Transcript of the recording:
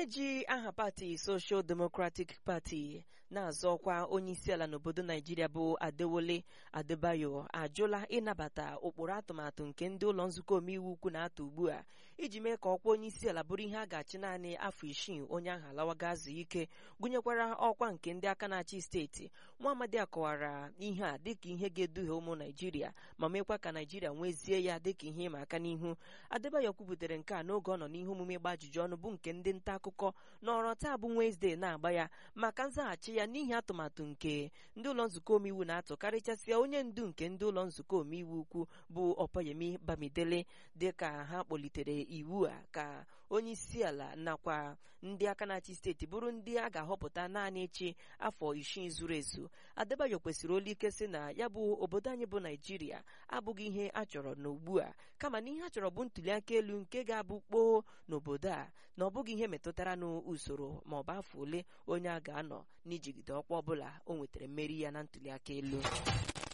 onye ji aha pati Social Democratic Party na-azọ ọkwa onyeisiala n'obodo Naijiria bụ Adewole Adebayo ajụla ịnabata ụkpụrụ atụmatụ nke ndị ụlọ nzukọ omeiwu ukwu na-atụ ugbu a iji mee ka ọkwa onyeisiala bụrụ ihe a ga-achị naanị afọ isii onye ahụ alawaga azụ ike gụnyekwara ọkwa nke ndị aka na-achị steeti nwa amadi akọwara ihe a dịka ihe ga-eduhie ụmụ Naijiria ma mekwa ka Naijiria nwezie ya dịka ihe ịma aka n'ihu Adebayo kwubutere nke a n'oge ọ nọ n'ihe omume ịgba ajụjụ ọnụ bụ nke ndị nta akụkọ nọrọ taa bụ Wenesde na-agba ya maka nzaghachi ya n'ihi atụmatụ nke ndị ụlọ nzukọ omeiwu na-atụ karịchasịa onye ndu nke ndị ụlọ nzukọ omeiwu ukwu bụ Ọpayemi Bamidele dịka ha kpọlitere iwu a ka onye isi ala nakwa ndị aka na-achị steeti bụrụ ndị a ga-ahọpụta naanị echi afọ isii zuru ezu Adebayo kwesịrị olu ike sị na ya bụ obodo anyị bụ Naijiria abụghị ihe a chọrọ n'ugbu a kama na ihe a chọrọ bụ ntụliaka elu nke ga-abụ kpoo n'obodo a na ọ bụghị ihe metụtara n'usoro ma ọ bụ afọ ole onye a ga-anọ n'ijigide ọkwa ọbụla o nwetara mmeri ya na ntụliaka elu